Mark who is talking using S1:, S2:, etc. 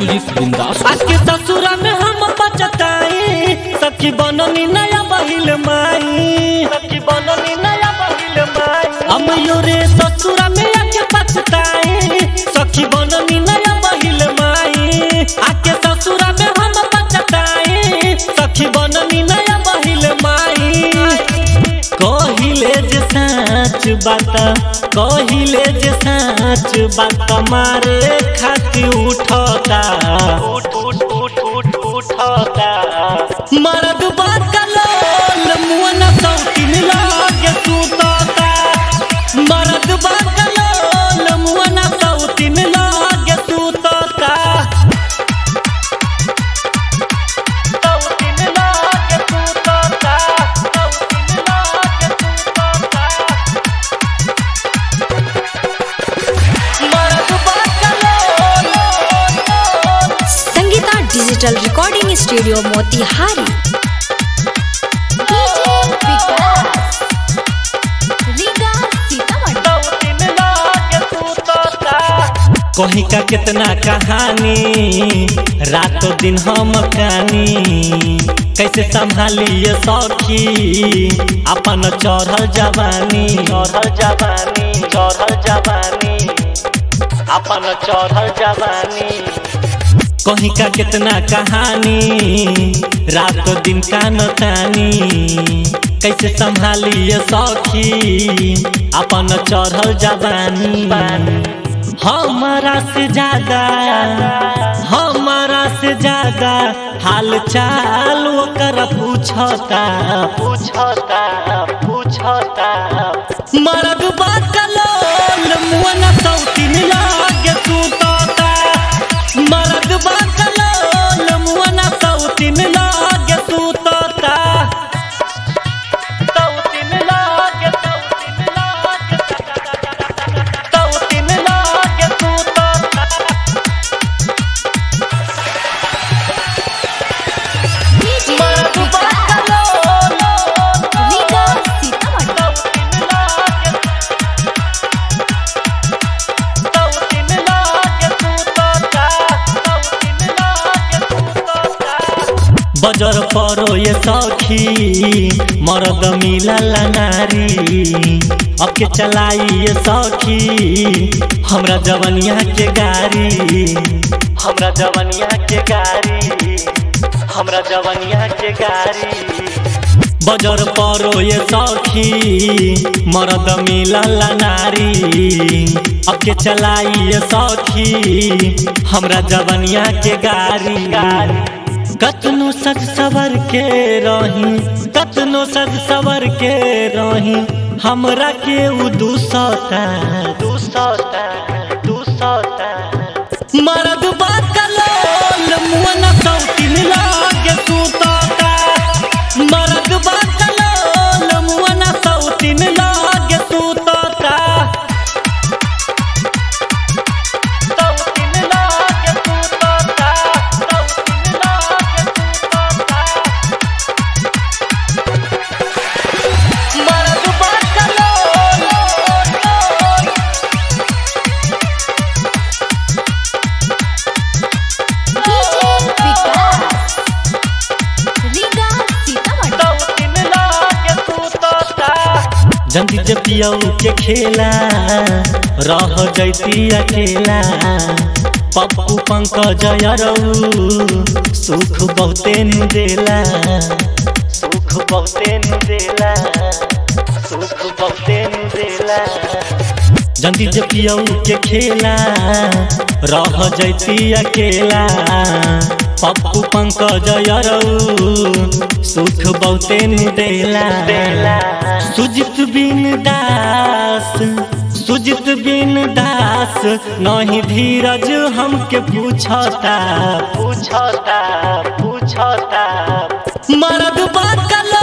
S1: music बिंदास
S2: आके ससुरा में हम बचताई सखी बननी नया बहिल माई सखी बननी नया बहिल माई हम योरे ससुरा में आके बचताई सखी बननी नया बहिल माई आके ससुरा में हम बचताई सखी बननी नया बहिल माई कहिले जे साँच बात कहिले जे साँच बात मारे खाती उठता उठ उठ उठ उठ उठता मरद बात कलोल मुअन सौतीन लागे सुतता मरद बात कलोल मुअन सौतीन लागे सुतता सौतीन लागे सुतता सौतीन लागे सुतता मरद बात कलोल
S3: Sangeeta digital recording studio Motihari
S2: कहीं का कितना कहानी रातों दिन हम कहानी कैसे संभालिए सखी अपन चढ़ल जवानी चढ़ल जवानी चढ़ल जवानी अपन चढ़ल जवानी कहीं का कितना कहानी रात दिन कान तानी कैसे संभालिए सखी अपन चढ़ल जवानी हमारा से ज्यादा हमारा से ज्यादा हाल चाल ओकर पूछता पूछता पूछता मरद बकलोल मुअन सौतीन लागे सुतता मरद बकलोल मुअन सौतीन लागे सुतता सौतीन लागे सौतीन लागे सौतीन लागे सुतता मरद बकलोल सौतीन लागे सौतीन लागे सुतता सौतीन लागे सुतता बजर परो ये सखी मरद मिलला नारी अब के चलाई ये सखी हमरा जवनिया के गाड़ी हमरा जवनिया के गाड़ी हमरा जवनिया के गाड़ी बजर परो ये सखी मरद मिलला नारी अब के चलाई ये सखी हमरा जवनिया के गाड़ी कतनो सज सवर के रही कतनो सज सवर के रही हमरा के उ दूसता दूसता दूसता मरद बात कलोल मुअन सौतीन लागे सुतता मरद बात कलोल मुअन सौतीन लागे सुतता सौतीन लागे सुतता सौतीन लागे सुतता मरद बात कलोल सौतीन लागे सुतता जंदी जब पियऊ के खेला रह जैती अकेला पप्पू पंकज अरऊ सुख बहुते नु देला सुख बहुते नु देला सुख बहुते नु देला जंदी जब पियऊ के खेला रह जैती अकेला पप्पू पंकज अरऊ सुख बहुते नु देला सुजित बिन दास सुजित बिन दास नहीं धीरज हमके पूछता पूछता पूछता मरद बात कलो